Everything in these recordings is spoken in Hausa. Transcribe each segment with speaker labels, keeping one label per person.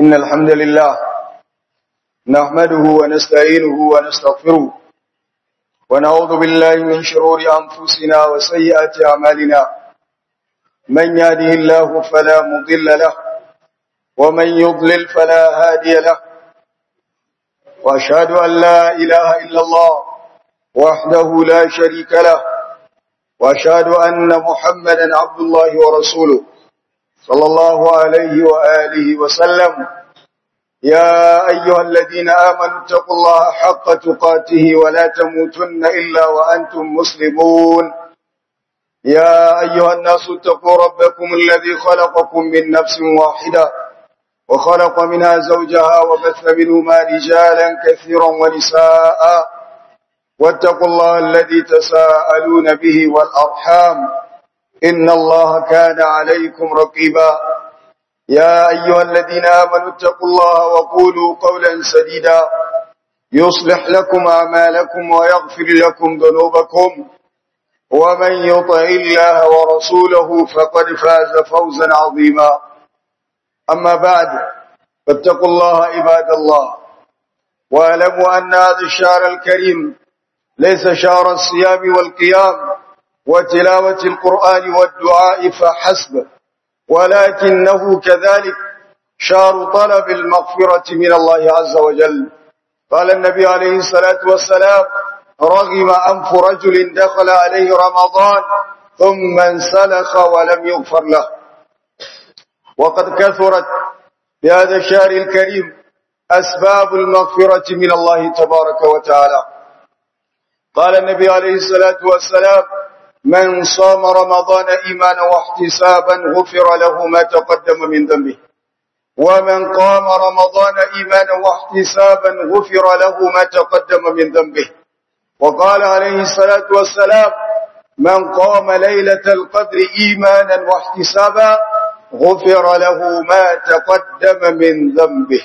Speaker 1: إن الحمد لله نحمده ونستعينه ونستغفره ونعوذ بالله من شرور أنفسنا وسيئات أعمالنا من يهده الله فلا مضل له ومن يضلل فلا هادي له وأشهد أن لا إله إلا الله وحده لا شريك له وأشهد أن محمدا عبد الله ورسوله صلى الله عليه وآله وسلم يا أيها الذين آمنوا اتقوا الله حق تقاته ولا تموتن إلا وأنتم مسلمون يا أيها الناس اتقوا ربكم الذي خلقكم من نفس واحدة وخلق منها زوجها وبث منهما رجالا كثيرا ونساء واتقوا الله الذي تساءلون به والأرحام إن الله كان عليكم رقيبا يا أيها الذين آمنوا اتقوا الله وقولوا قولا سديدا يصلح لكم أعمالكم ويغفر لكم ذنوبكم ومن يطع الله ورسوله فقد فاز فوزا عظيما أما بعد فاتقوا الله عباد الله واعلموا أن هذا الشهر الكريم ليس شهر الصيام والقيام وتلاوة القرآن والدعاء فحسب ولكنه كذلك شهر طلب المغفرة من الله عز وجل قال النبي عليه الصلاة والسلام رغم أنف رجل دخل عليه رمضان ثم انسلخ ولم يغفر له وقد كثرت في هذا الشهر الكريم أسباب المغفرة من الله تبارك وتعالى قال النبي عليه الصلاة والسلام من صام رمضان إيمانا واحتسابا غفر له ما تقدم من ذنبه ومن قام رمضان إيمانا واحتسابا غفر له ما تقدم من ذنبه وقال عليه الصلاة والسلام من قام ليلة القدر إيمانا واحتسابا غفر له ما تقدم من ذنبه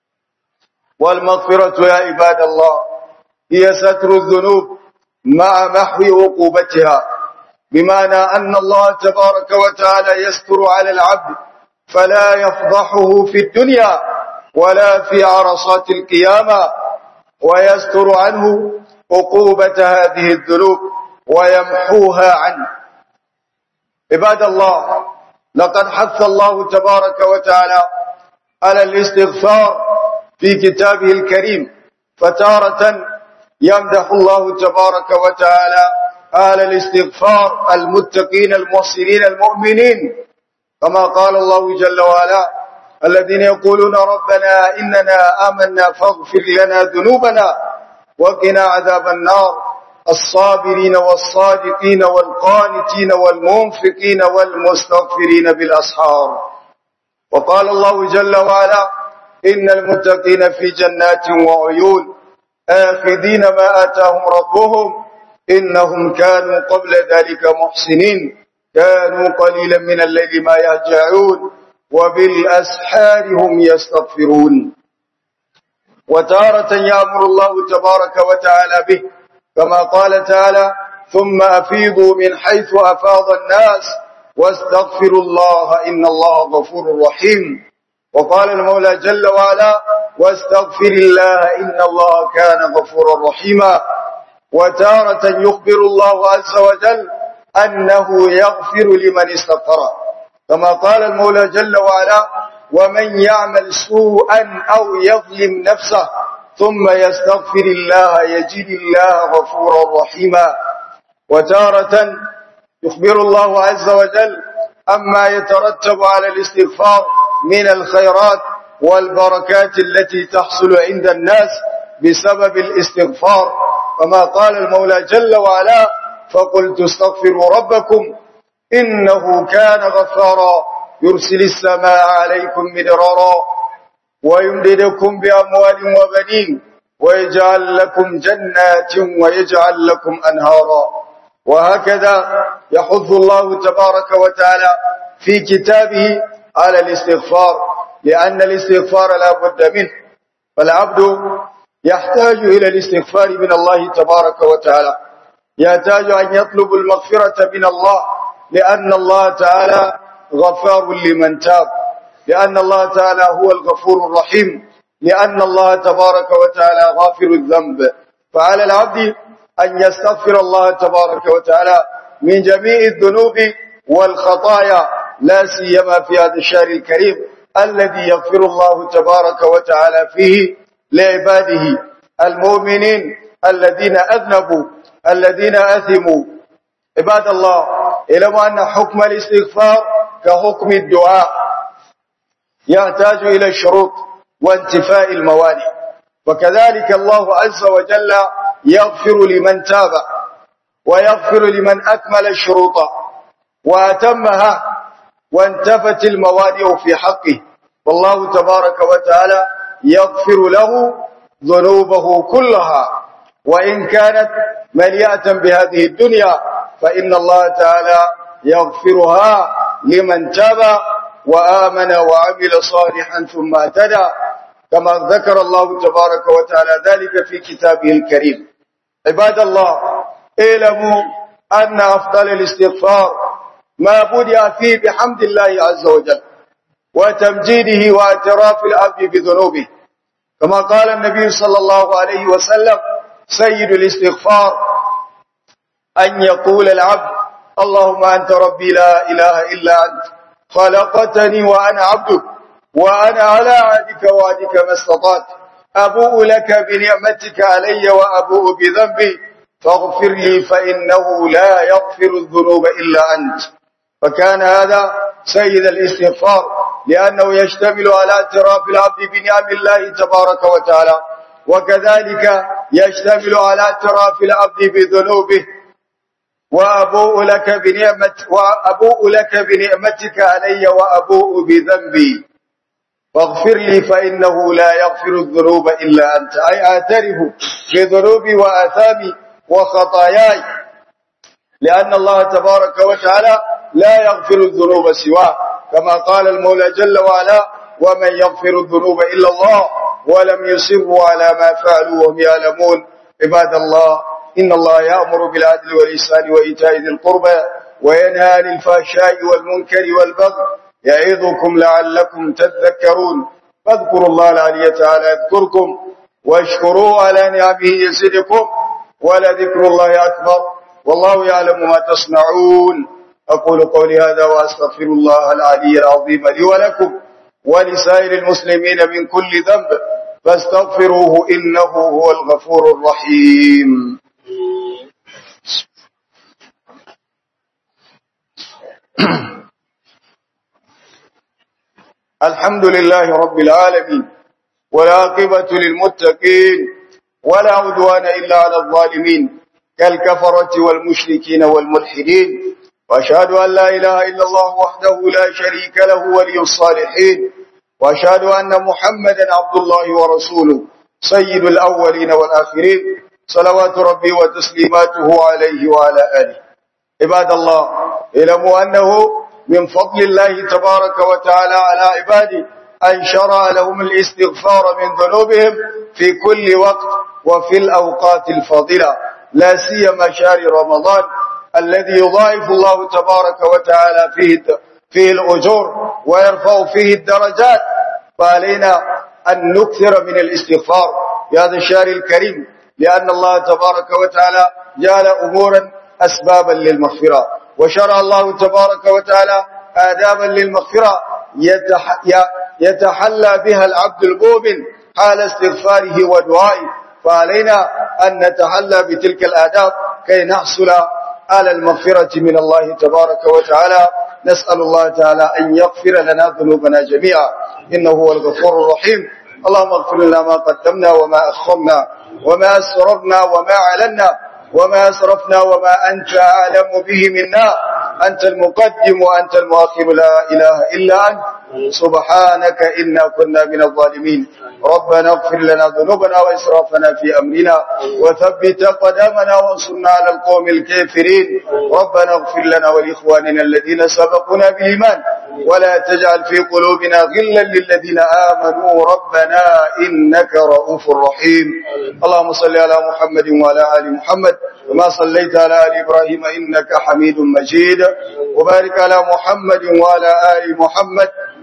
Speaker 1: والمغفرة يا عباد الله هي ستر الذنوب مع محو عقوبتها بمعنى أن الله تبارك وتعالى يستر على العبد فلا يفضحه في الدنيا ولا في عرصات القيامة ويستر عنه عقوبة هذه الذنوب ويمحوها عنه عباد الله لقد حث الله تبارك وتعالى على الاستغفار في كتابه الكريم فتارة يمدح الله تبارك وتعالى آل الاستغفار المتقين المحسنين المؤمنين كما قال الله جل وعلا الذين يقولون ربنا إننا آمنا فاغفر لنا ذنوبنا وقنا عذاب النار الصابرين والصادقين والقانتين والمنفقين والمستغفرين بالأسحار وقال الله جل وعلا إن المتقين في جنات وعيون آخذين ما آتاهم ربهم إنهم كانوا قبل ذلك محسنين كانوا قليلا من الليل ما يهجعون وبالأسحار هم يستغفرون وتارة يأمر الله تبارك وتعالى به كما قال تعالى ثم أفيضوا من حيث أفاض الناس واستغفروا الله إن الله غفور رحيم وقال المولى جل وعلا واستغفر الله إن الله كان غفورا رحيما وتارة يخبر الله عز وجل أنه يغفر لمن استغفر كما قال المولى جل وعلا ومن يعمل سوءا أو يظلم نفسه ثم يستغفر الله يجد الله غفورا رحيما وتارة يخبر الله عز وجل أما يترتب على الاستغفار من الخيرات والبركات التي تحصل عند الناس بسبب الاستغفار كما قال المولى جل وعلا فقلت استغفروا ربكم إنه كان غفارا يرسل السماء عليكم مدرارا ويمددكم بأموال وبنين ويجعل لكم جنات ويجعل لكم أنهارا وهكذا يحث الله تبارك وتعالى في كتابه على الاستغفار لأن الاستغفار لا بد منه فالعبد يحتاج إلى الاستغفار من الله تبارك وتعالى يحتاج أن يطلب المغفرة من الله لأن الله تعالى غفار لمن تاب لأن الله تعالى هو الغفور الرحيم لأن الله تبارك وتعالى غافر الذنب فعلى العبد أن يستغفر الله تبارك وتعالى من جميع الذنوب والخطايا لا سيما في هذا الشهر الكريم الذي يغفر الله تبارك وتعالى فيه لعباده المؤمنين الذين أذنبوا الذين أثموا عباد الله اعلموا أن حكم الاستغفار كحكم الدعاء يحتاج إلى الشروط وانتفاء الموانع وكذلك الله عز وجل يغفر لمن تاب ويغفر لمن أكمل الشروط وأتمها وانتفت الموانع في حقه والله تبارك وتعالى يغفر له ذنوبه كلها وإن كانت مليئة بهذه الدنيا فإن الله تعالى يغفرها لمن تاب وآمن وعمل صالحا ثم اهتدى كما ذكر الله تبارك وتعالى ذلك في كتابه الكريم عباد الله اعلموا أن أفضل الاستغفار ما بدأ فيه بحمد الله عز وجل وتمجيده واعتراف العبد بذنوبه كما قال النبي صلى الله عليه وسلم سيد الاستغفار أن يقول العبد اللهم أنت ربي لا إله إلا أنت خلقتني وأنا عبدك وأنا على عهدك وعدك ما استطعت أبوء لك بنعمتك علي وأبوء بذنبي فاغفر لي فإنه لا يغفر الذنوب إلا أنت فكان هذا سيد الاستغفار لأنه يشتمل على اعتراف العبد بنعم الله تبارك وتعالى وكذلك يشتمل على اعتراف العبد بذنوبه وأبوء لك بنعمة وأبوء لك بنعمتك علي وأبوء بذنبي فاغفر لي فإنه لا يغفر الذنوب إلا أنت أي أعترف بذنوبي وآثامي وخطاياي لأن الله تبارك وتعالى لا يغفر الذنوب سواه كما قال المولى جل وعلا ومن يغفر الذنوب إلا الله ولم يصروا على ما فعلوا وهم يعلمون عباد الله إن الله يأمر بالعدل والإحسان وإيتاء ذي القربى وينهى عن الفحشاء والمنكر والبغي يعظكم لعلكم تذكرون فاذكروا الله العلي تعالى يذكركم واشكروه على نعمه يزدكم ولذكر الله أكبر والله يعلم ما تصنعون أقول قولي هذا وأستغفر الله العلي العظيم لي ولكم ولسائر المسلمين من كل ذنب فاستغفروه إنه هو الغفور الرحيم الحمد لله رب العالمين والعاقبة للمتقين ولا عدوان إلا على الظالمين كالكفرة والمشركين والملحدين وأشهد أن لا إله إلا الله وحده لا شريك له ولي الصالحين وأشهد أن محمدا عبد الله ورسوله سيد الأولين والآخرين صلوات ربي وتسليماته عليه وعلى آله عباد الله اعلموا أنه من فضل الله تبارك وتعالى على عباده أن شرع لهم الاستغفار من ذنوبهم في كل وقت وفي الأوقات الفاضلة لا سيما شهر رمضان الذي يضاعف الله تبارك وتعالى فيه فيه الأجور ويرفع فيه الدرجات فعلينا أن نكثر من الاستغفار في هذا الشهر الكريم لأن الله تبارك وتعالى جعل أمورا أسبابا للمغفرة وشرع الله تبارك وتعالى آدابا للمغفرة يتح يتحلى بها العبد المؤمن حال استغفاره ودعائه فعلينا أن نتحلى بتلك الآداب كي نحصل على المغفرة من الله تبارك وتعالى نسأل الله تعالى أن يغفر لنا ذنوبنا جميعا إنه هو الغفور الرحيم اللهم اغفر لنا ما قدمنا وما أخرنا وما أسررنا وما أعلنا وما أسرفنا وما أنت أعلم به منا أنت المقدم وأنت المؤخر لا إله إلا أنت سبحانك إنا كنا من الظالمين ربنا اغفر لنا ذنوبنا وإسرافنا في أمرنا وثبت قدمنا وانصرنا على القوم الكافرين ربنا اغفر لنا ولإخواننا الذين سبقونا بالإيمان ولا تجعل في قلوبنا غلا للذين آمنوا ربنا إنك رؤوف رحيم اللهم صل على محمد وعلى آل محمد وما صليت على آل إبراهيم إنك حميد مجيد وبارك على محمد وعلى آل محمد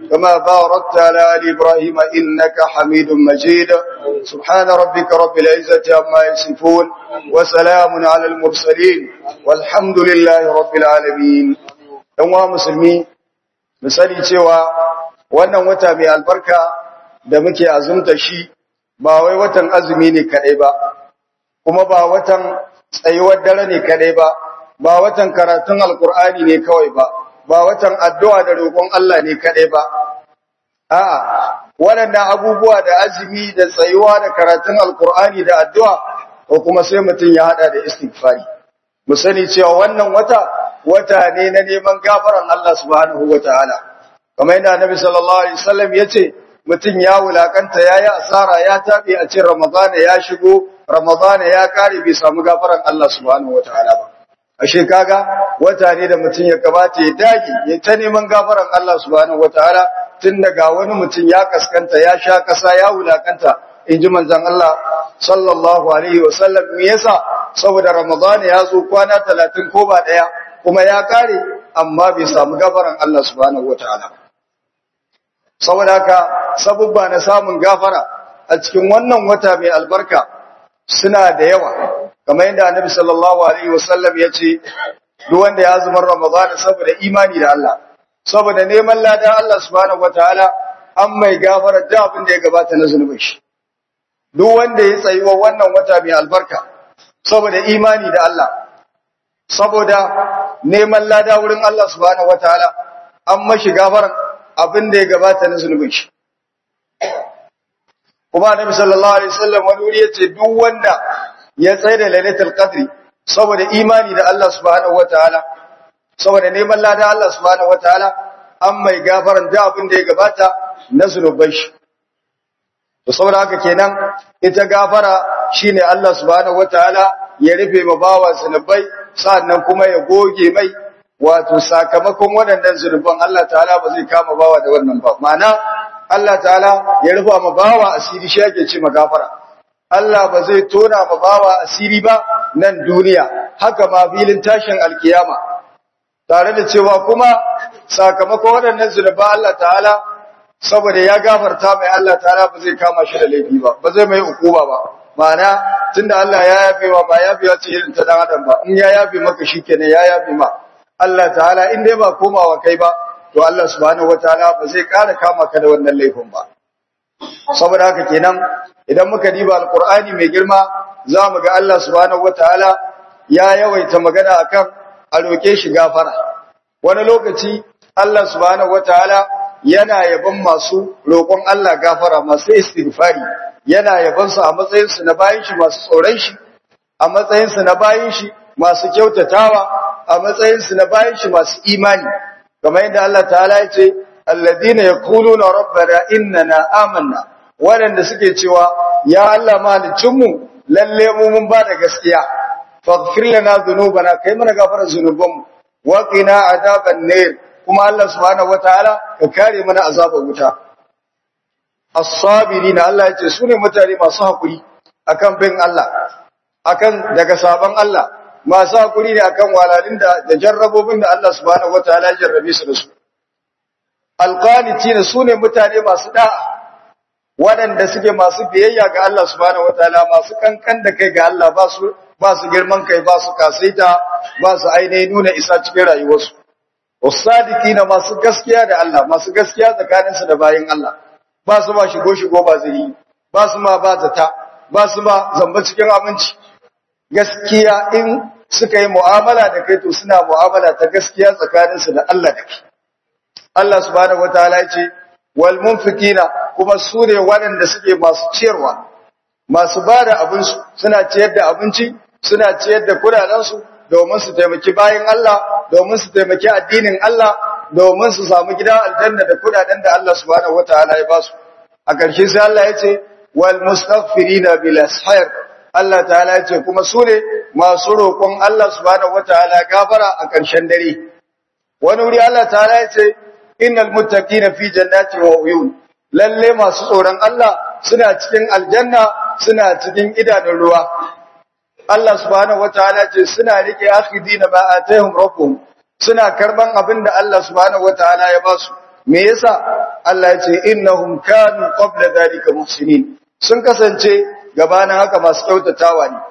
Speaker 1: كما باركت على آل إبراهيم إنك حميد مجيد سبحان ربك رب العزة عما يصفون وسلام على المرسلين والحمد لله رب العالمين ɗan musulmi misali cewa wannan wata mai albarka da muke azumta shi ba wai watan azumi ne kadai ba kuma ba watan tsayuwar dare ne kadai ba ba watan karatun alkur'ani ne kawai ba ba watan addu'a da roƙon Allah ne kadai ba a'a waɗannan abubuwa da azumi da tsayuwa da karatun alkur'ani da addu'a ko kuma sai mutum ya hada da istighfari mu sani cewa wannan wata wata ne na neman gafaran Allah subhanahu wataala kamar yadda Annabi sallallahu alaihi wasallam yace mutum ya wulakanta yayi asara ya tabe a cikin Ramadan ya shigo Ramadan ya kare bai samu gafaran Allah subhanahu wataala ba ashe kaga wata ne da mutum ya kamata ya dage ya ta neman gafaran Allah subhanahu wataala tun daga wani mutum ya kaskanta ya sha kasa ya wulakanta inji manzon Allah sallallahu alaihi wasallam me yasa saboda Ramadan ya zo kwana 30 ko ba daya kuma ya kare amma bai samu gafaran Allah subhanahu wataala saboda haka sabubba na samun gafara a cikin wannan wata mai albarka suna da yawa kamar yadda Annabi sallallahu alaihi wasallam ya ce duk wanda ya zama Ramadan saboda imani da Allah saboda neman ladan Allah subhanahu wataala an mai gafara da abin da ya gabata na zunubin shi duk wanda ya tsayi wa wannan wata mai albarka saboda imani da Allah saboda neman lada wurin Allah subhanahu wataala an mashi gafaran abin da ya gabata na zunubin shi kuma annabi sallallahu alaihi wasallam wani wuri yace duk wanda ya tsaye da lailatul qadri saboda imani da Allah subhanahu wataala saboda neman lada Allah subhanahu wataala an mai gafaran da abin da ya gabata na zunuban shi to saboda haka kenan ita gafara shine Allah subhanahu wataala ya rufe ma bawa zunubai sannan kuma ya goge mai wato sakamakon waɗannan zunuban Allah ta'ala ba zai kama bawa da wannan ba ma'ana Allah ta'ala ya rufa ma bawa asiri shi yake ce magafara Allah ba zai tona ma bawa asiri ba nan duniya haka ma filin tashin alkiyama tare da cewa kuma sakamakon waɗannan zunuban Allah ta'ala saboda ya gafarta mai Allah ta'ala ba zai kama shi da laifi ba ba zai mai hukuma ba ma'ana tunda Allah ya yafe wa ba yafe ya ce irin ta dan adam ba in ya yafe maka shikenan ya yafe ma Allah ta'ala in dai ba komawa kai ba to Allah subhanahu wataala ba zai ƙara kama ka da wannan laifin ba saboda haka kenan idan muka diba alqur'ani mai girma za mu ga Allah subhanahu wataala ya yawaita magana akan a roke shi gafara wani lokaci Allah subhanahu wataala yana yaban masu roƙon Allah gafara masu istighfari yana yaban su a matsayin su na bayin shi masu tsoron shi a matsayin su na bayin shi masu kyautatawa a matsayin su na bayin shi masu imani kamar yadda Allah ta'ala ya ce alladina yaquluna rabbana innana amanna waɗanda suke cewa ya Allah malicin mu lalle mu mun ba da gaskiya faghfir lana dhunubana kai mana gafara zunubanmu wa qina adaban nar kuma Allah subhanahu wataala ka kare mana azabar wuta as-sabirina Allah ya ce sune mutane masu hakuri akan bin Allah akan daga sabon Allah masu hakuri ne akan walalin da da jarrabobin da Allah subhanahu wataala ya jarrabe su da su alqanitina sune mutane masu da'a waɗanda suke masu biyayya ga Allah subhanahu wataala masu kankan da kai ga Allah ba su ba su girman kai ba su kasaita ba su ainihin nuna isa cikin rayuwarsu usadikina masu gaskiya da Allah masu gaskiya tsakaninsu da bayin Allah ba su ma shigo shigo ba zai yi ba su ma ba zata ba su ma zamba cikin aminci gaskiya in suka yi mu'amala da kai to suna mu'amala ta gaskiya tsakaninsu da Allah da kai Allah subhanahu wataala ya ce wal munfikina kuma su ne waɗanda suke masu ciyarwa masu ba da abinsu suna ciyar da abinci suna ciyar da kudadensu domin su taimaki bayan Allah domin su taimaki addinin Allah domin su samu gidan aljanna da kudaden da Allah subhanahu wataala ya basu a ƙarshe sai Allah ya ce wal mustaghfirina bil ashar Allah ta'ala ya ce kuma su ne masu roƙon Allah subhanahu wataala gafara a ƙarshen dare wani wuri Allah ta'ala ya ce innal muttaqina fi jannati wa uyun lalle masu tsoron Allah suna cikin aljanna suna cikin idanun ruwa Allah subhanahu wataala ce suna rike akhidina ma atahum rabbuhum suna karban abin da Allah subhanahu wataala ya ba su me yasa Allah ya ce innahum kanu qabla dhalika muhsinin sun kasance gabanin haka masu kyautatawa ne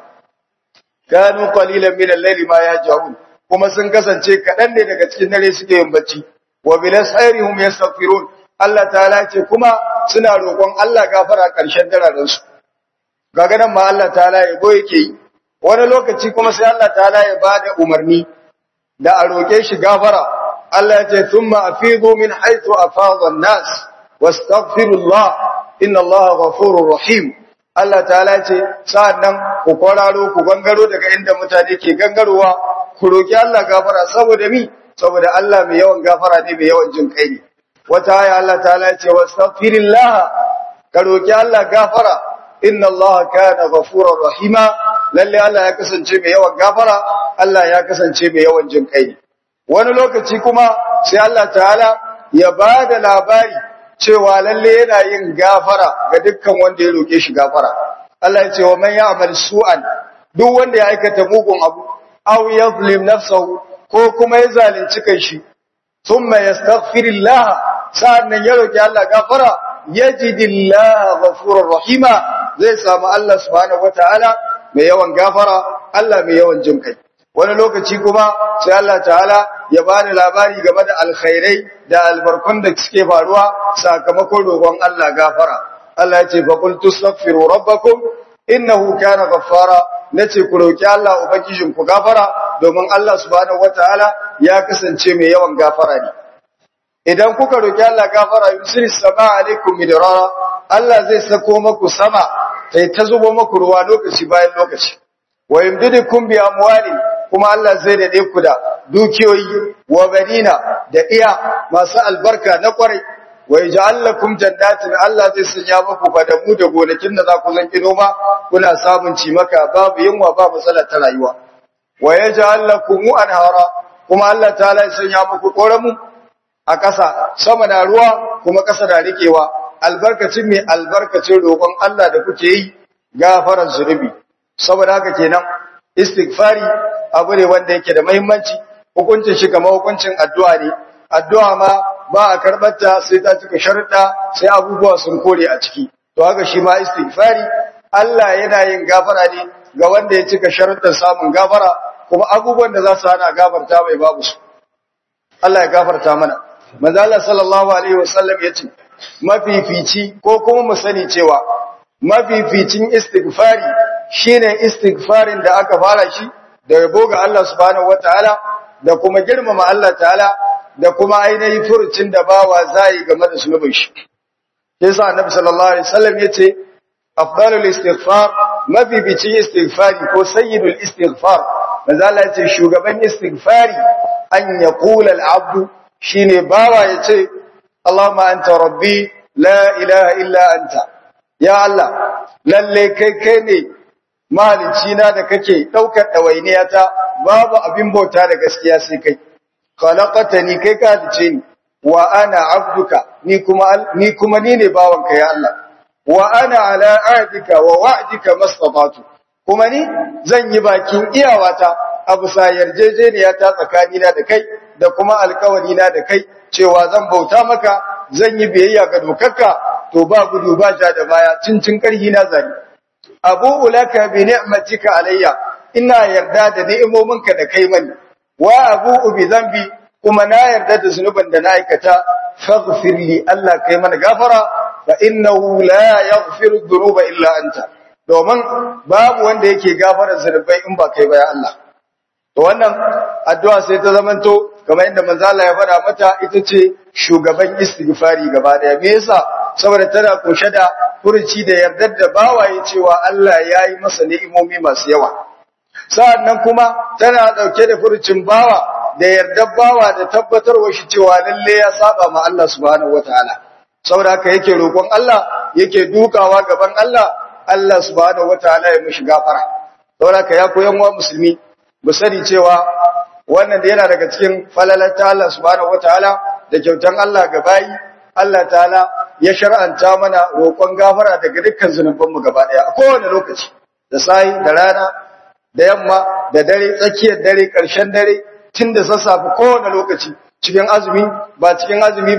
Speaker 1: kanu qalilan min al-layli ma yaj'un kuma sun kasance kadan ne daga cikin dare suke yin bacci wa bil asharihum yastaghfirun Allah ta'ala ce kuma suna roƙon Allah gafara ƙarshen dararen su kaga nan ma Allah ta'ala ya go yake yi wani lokaci kuma sai Allah ta'ala ya bada umarni da a roƙe shi gafara Allah ya ce thumma afidu min haythu afadha an-nas wastaghfirullah inna Allaha ghafurur rahim Allah ta'ala ce sa'annan ku kwararo ku gangaro daga inda mutane ke gangarowa ku roki Allah gafara saboda mi saboda Allah mai yawan gafara ne mai yawan jin kai ne wata aya Allah ta'ala ce wastaghfirillah ka roki Allah gafara inna Allah kana ghafurur rahima lalle Allah ya kasance mai yawan gafara Allah ya kasance mai yawan jin kai ne wani lokaci kuma sai Allah ta'ala ya bada labari cewa lalle yana yin gafara ga dukkan wanda ya roke shi gafara Allah ya ce wa man ya'mal su'an duk wanda ya aikata mugun abu aw yadhlim nafsahu ko kuma ya zalunci kanshi thumma yastaghfirillah sa'annan ya roki Allah gafara yajidillaha ghafurur rahima zai samu Allah subhanahu wataala mai yawan gafara Allah mai yawan jin kai wani lokaci kuma sai Allah ta'ala ya bani labari game da alkhairai da albarkun da suke faruwa sakamakon roƙon Allah gafara Allah ya ce fa qul tastaghfiru rabbakum innahu kana ghaffara nace ku roki Allah ubangijin ku gafara domin Allah subhanahu wataala ya kasance mai yawan gafara ne idan kuka roki Allah gafara yusiris sama alaikum midrara Allah zai sako maku sama sai ta zubo maku ruwa lokaci bayan lokaci wa yumdidukum bi amwalin kuma Allah zai dade ku da dukiyoyi wa banina da iya masu albarka na kwarai wa yaj'al lakum jannatin Allah zai sanya muku fadamu da gonakin da za ku zanki noma kuna samun cimaka babu yunwa ba matsala ta rayuwa wa yaj'al lakum anhara kuma Allah ta'ala ya sanya muku koramu a ƙasa sama na ruwa kuma ƙasa na rikewa albarkacin mai albarkacin roƙon Allah da kuke yi gafaran zunubi saboda haka kenan istighfari abu ne wanda yake da muhimmanci hukuncin shi kamar hukuncin addu'a ne addu'a ma ba a karɓarta sai ta cika sharuɗa sai abubuwa sun kore a ciki to haka shi ma istighfari Allah yana yin gafara ne ga wanda ya cika sharuɗan samun gafara kuma abubuwan da za su hana gafarta mai babu su Allah ya gafarta mana manzo Allah sallallahu alaihi wasallam yace mafifici ko kuma mu sani cewa mafificin istighfari shine istighfarin da aka fara shi da yabo ga Allah subhanahu wataala da kuma girmama Allah ta'ala da kuma ainihin furucin da bawa zai game da sunubin shi yasa annabi sallallahu alaihi wasallam yace afdalul istighfar mafificin istighfari ko sayyidul istighfar manzo Allah yace shugaban istighfari an yaqula al-abdu shine bawa yace Allahumma anta rabbi la ilaha illa anta ya Allah lalle kai kai ne malici na da kake daukar dawainiya ta babu abin bauta da gaskiya sai kai khalaqatani kai ka dace ni wa ana abduka ni kuma ni kuma ni ne bawanka ya Allah wa ana ala ahdika wa wa'dika mastata'tu kuma ni zan yi bakin iyawata abu sa yarjejeniya ta tsakanina da kai da kuma alkawari na da kai cewa zan bauta maka zan yi biyayya ga dokarka to ba gudu ba ja da baya cincin karhi na zari abu ulaka bi ni'matika alayya ina yarda da ni'imominka da kai mani wa abu bi zambi kuma na yarda da zunuban da na aikata faghfir li Allah kai mana gafara fa innahu la yaghfiru dhunuba illa anta domin babu wanda yake gafara zunubai in ba kai ba ya Allah to wannan addu'a sai ta zamanto kamar inda manzo Allah ya faɗa mata ita ce shugaban istighfari gaba daya me yasa saboda tana koshe da furuci da yardar da bawaye cewa Allah ya yi masa ni'imomi masu yawa sa'annan kuma tana dauke da furucin bawa da yardar bawa da tabbatarwa shi cewa lalle ya saba ma Allah subhanahu wataala saboda haka yake roƙon Allah yake dukawa gaban Allah Allah subhanahu wataala ya mishi gafara saboda haka ya koyan wa musulmi mu sani cewa wannan da yana daga cikin falalata Allah subhanahu wataala da kyautan Allah ga bayi Allah ta'ala ya shar'anta mana roƙon gafara daga dukkan zunuban mu gaba daya a kowane lokaci da sai da rana da yamma da dare tsakiyar dare ƙarshen dare tun da sassafe kowane lokaci cikin azumi ba cikin azumi ba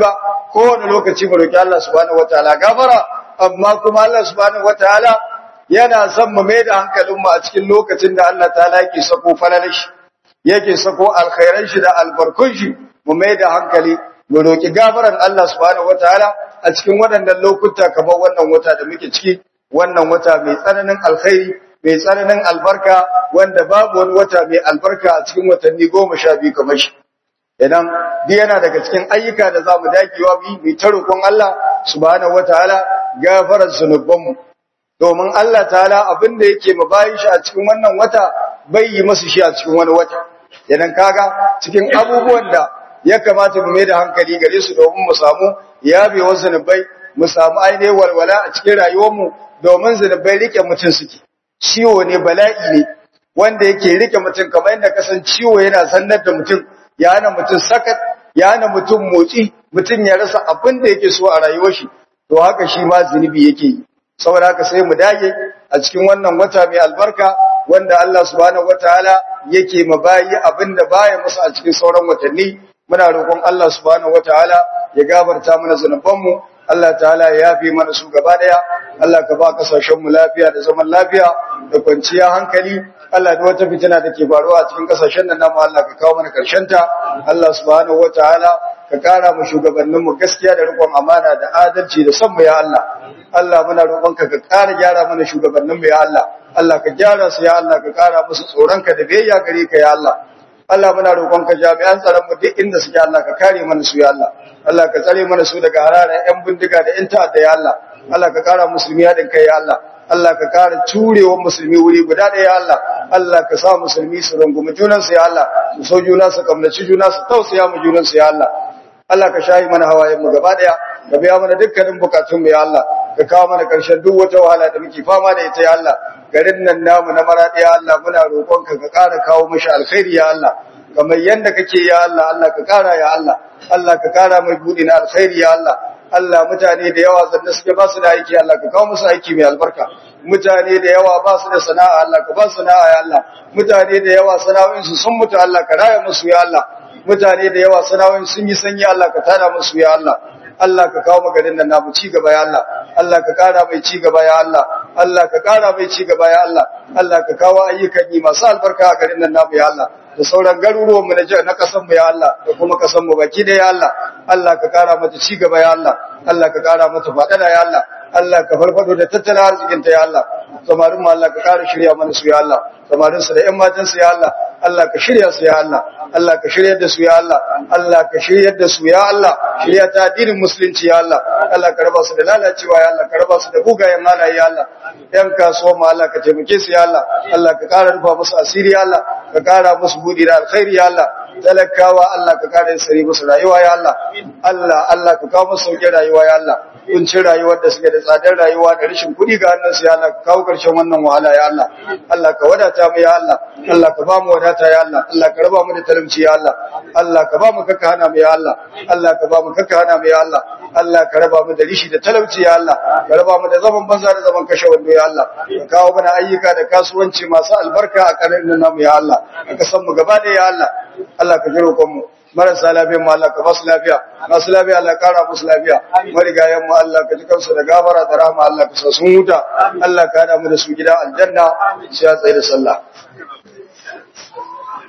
Speaker 1: kowane lokaci mu roki Allah subhanahu wataala gafara amma kuma Allah subhanahu wataala yana son mu mai da hankalin mu a cikin lokacin da Allah ta'ala yake sako falalar shi yake sako alkhairan shi da albarkun shi mu mai da hankali mu roki gafaran Allah subhanahu wataala a cikin waɗannan lokuta kamar wannan wata da muke ciki wannan wata mai tsananin alkhairi mai tsananin albarka wanda babu wani wata mai albarka a cikin watanni goma sha biyu kamar shi idan duk yana daga cikin ayyuka da za mu dagewa mu yi ta roƙon Allah subhanahu wataala gafarar zunubanmu domin Allah ta'ala abin da yake mu bayin shi a cikin wannan wata bai yi masu shi a cikin wani wata idan kaga cikin abubuwan da ya kamata mu mai da hankali gare su domin mu samu yabewar zunubai mu samu ainihin walwala a cikin rayuwarmu domin zunubai rike mutum suke ciwo ne bala'i ne wanda yake rike mutum kamar yadda kasan ciwo yana sannar da mutum ya hana mutum sakat ya hana mutum motsi mutum ya rasa abin da yake so a rayuwar shi to haka shi ma zunubi yake yi saboda haka sai mu dage a cikin wannan wata mai albarka wanda Allah subhanahu wataala yake mabayi abin da baya musu a cikin sauran watanni muna roƙon Allah subhanahu wataala ya gabarta mana zanubanmu Allah ta'ala ya yafe mana su gaba daya Allah ka ba kasashen mu lafiya da zaman lafiya da kwanciya hankali Allah da wata fitina da ke faruwa a cikin kasashen nan namu Allah ka kawo mana karshen ta Allah subhanahu wataala ka kara mu shugabannin mu gaskiya da riƙon amana da adalci da son mu ya Allah Allah muna roƙonka ka kara gyara mana shugabannin mu ya Allah Allah ka gyara su ya Allah ka kara musu tsoronka da biyayya gare ka ya Allah Allah muna roƙonka jami'an tsaron mu duk inda suke Allah ka kare mana su ya Allah Allah ka tsare mana su daga hararan ƴan bindiga da ƴan ta'adda ya Allah Allah ka kara musulmi haɗin kai ya Allah Allah ka kara turewa musulmi wuri guda ɗaya ya Allah Allah ka sa musulmi su rungumi junansu ya Allah su so juna su kamnaci juna su tausaya mu junansu ya Allah Allah ka shayi mana hawayen mu gaba ɗaya ka biya mana dukkanin bukatun mu ya Allah ka kawo mana ƙarshen duk wata wahala da muke fama da ita ya Allah garin nan namu na maraɗi ya Allah muna roƙonka ka ƙara kawo mashi alkhairi ya Allah kamar yanda kake ya Allah Allah ka ƙara ya Allah Allah ka ƙara mai buɗi na alkhairi ya Allah Allah mutane da yawa zanne suke ba su da aiki Allah ka kawo musu aiki mai albarka mutane da yawa ba su da sana'a Allah ka ba su sana'a ya Allah mutane da yawa sana'o'insu sun mutu Allah ka raya musu ya Allah mutane da yawa sana'o'in sun yi sanyi Allah ka tada musu ya Allah Allah ka kawo magarin nan namu ci gaba ya Allah Allah ka kara mai ci gaba ya Allah Allah ka kara mai ci gaba ya Allah Allah ka kawo ayyukan yi masu albarka a garin nan namu ya Allah da sauran garuruwan mu na na kasan mu ya Allah da kuma kasan mu baki da ya Allah Allah ka kara mata ci gaba ya Allah Allah ka kara mata fadada ya Allah Allah ka farfado da tattalin arzikin ta ya Allah samarin mu Allah ka kara shirya mana su ya Allah samarin su da ƴan matan su ya Allah Allah ka shirya su ya Allah Allah ka shiryar da su ya Allah Allah ka shiryar da su ya Allah shirya ta addinin musulunci ya Allah Allah ka raba su da lalacewa ya Allah ka raba su da bugayen halaye ya Allah yan kasuwa ma Allah ka taimake su ya Allah Allah ka kara rufa musu asiri ya Allah ka kara musu budi da alkhairi ya Allah talakawa Allah ka kara sari musu rayuwa ya Allah Allah Allah ka kawo musu sauƙin rayuwa ya Allah kuncin rayuwar da suke da tsadar rayuwa da rashin kuɗi ga hannunsu ya Allah ka kawo ƙarshen wannan wahala ya Allah Allah ka wadata mu ya Allah Allah ka ba mu wadata ya Allah Allah ka raba mu da talauci ya Allah Allah ka ba mu kakka hana mu ya Allah Allah ka ba mu kakka hana mu ya Allah Allah ka raba mu da rishi da talauci ya Allah ka raba mu da zaman banza da zaman kashe wando ya Allah ka kawo mana ayyuka da kasuwanci masu albarka a ƙarin namu ya Allah ka san mu gaba da ya Allah Allah ka ji roƙon mu marasa lafiya mu Allah ka basu lafiya masu lafiya Allah kara musu lafiya marigayen mu Allah ka ji kansu da gafara da rahama Allah ka sa sun huta Allah ka hada mu da su gida aljanna sai ya tsaye da sallah